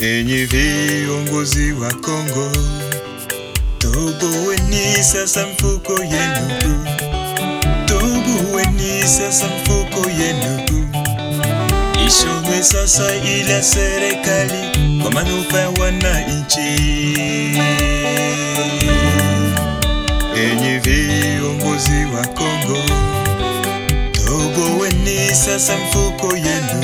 Enyi viongozi wa Kongo, toboweni sasa mfuko yenu, toboweni sasa mfuko yenu, ishonwe sasa ila serikali kwa manufaa ya wananchi. Enyi viongozi wa Kongo, toboweni sasa mfuko yenu,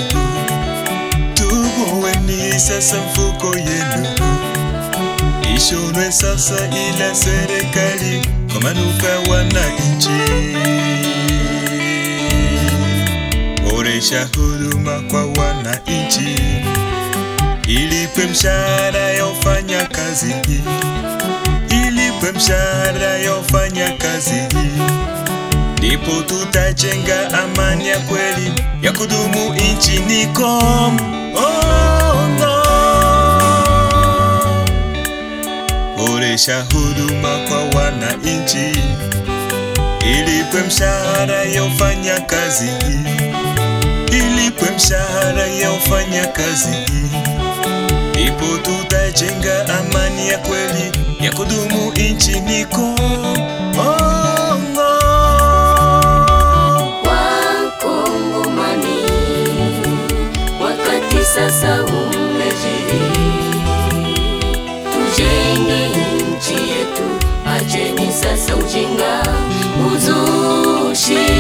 toboweni sasa mfuko yenu, ishonwe sasa ila serikali kwa manufaa ya wananchi. Boresha huduma kwa wananchi, ilipwe mshahara ya wafanya kazi, ilipwe mshahara ya wafanya kazi, ndipo tutajenga amani ya kweli ya kudumu nchini Kongo. Boresha huduma kwa wananchi, ilipwe mshahara ya wafanya kazi, ilipwe mshahara ya wafanya kazi, ndipo tutajenga amani ya kweli ya kudumu nchini Kongo. Wakongomani, wakati sasa umejiri, tujenge nchi yetu, acheni sasa ujinga, uzushi.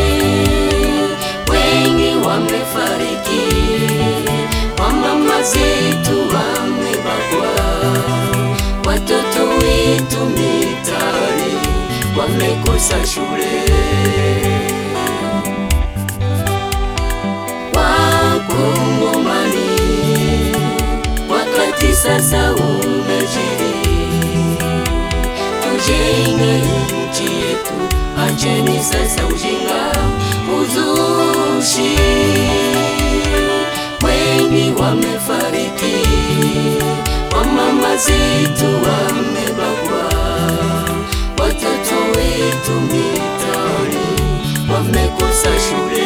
Wengi wamefariki, wamama zetu wamebakwa, watoto wetu mitaani wamekosa shule. Wakongomani, wakati sasa umejiri, tujenge nchi yetu, acheni sasa ujinga, uzushi. Wengi wamefariki, wamama zetu wamebakwa, watoto wetu mitaani wamekosa shule.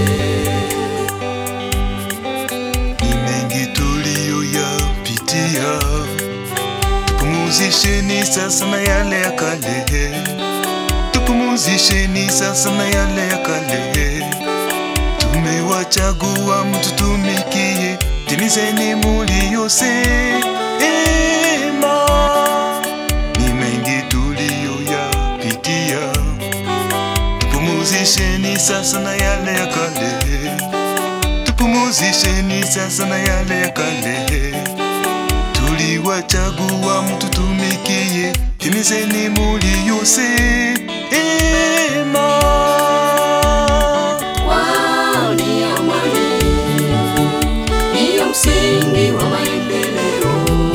Ni mengi tuliyoyapitia, tupumuzisheni sasa na yale ya kale, tupumuzisheni sasa na yale ya kale. Tumewachagua mtutumikie, timizeni muliyosema. Ni mengi tuliyoyapitia, tupumuzisheni sasa na yale ya kale tupumuzisheni sasa na yale ya kale. Tuliwachagua mtutumikie, timizeni muliyosema. Wao ni amani, ndiyo msingi wa maendeleo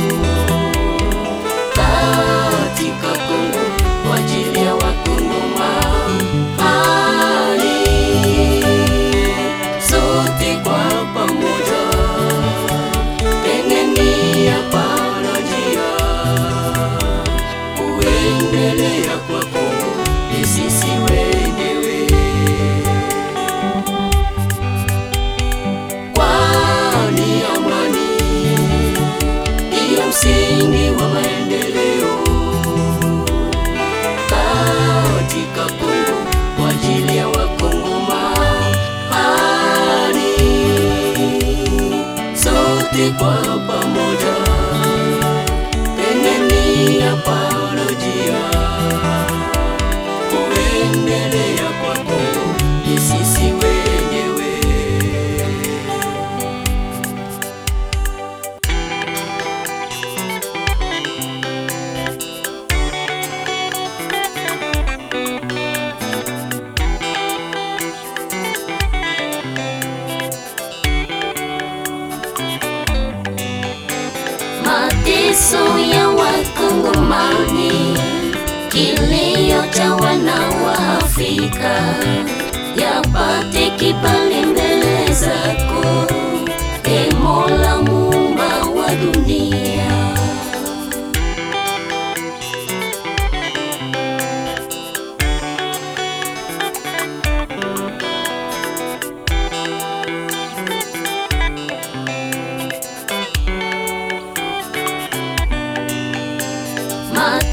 katika Kongo kwa ajili ya Wakongomani sote kwa pamoja, pengeni hapana njia kuendelea kwa Kongo ni sisi wenyewe. kwani amani ndiyo msingi wa maendeleo katika Kongo kwa ajili ya Wakongomani sote kwa pamoja, pengeni hapana njia kuendelea kwa Kongo ni sisi wenyewe. mateso ya Wakongomani, kilio cha wana wa Afrika yapate kibali mbele zako, e Mola muumba wa dunia.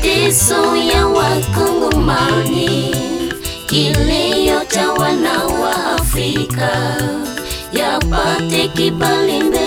mateso ya Wakongomani, kilio cha wana wa Afrika yapate kibali mbele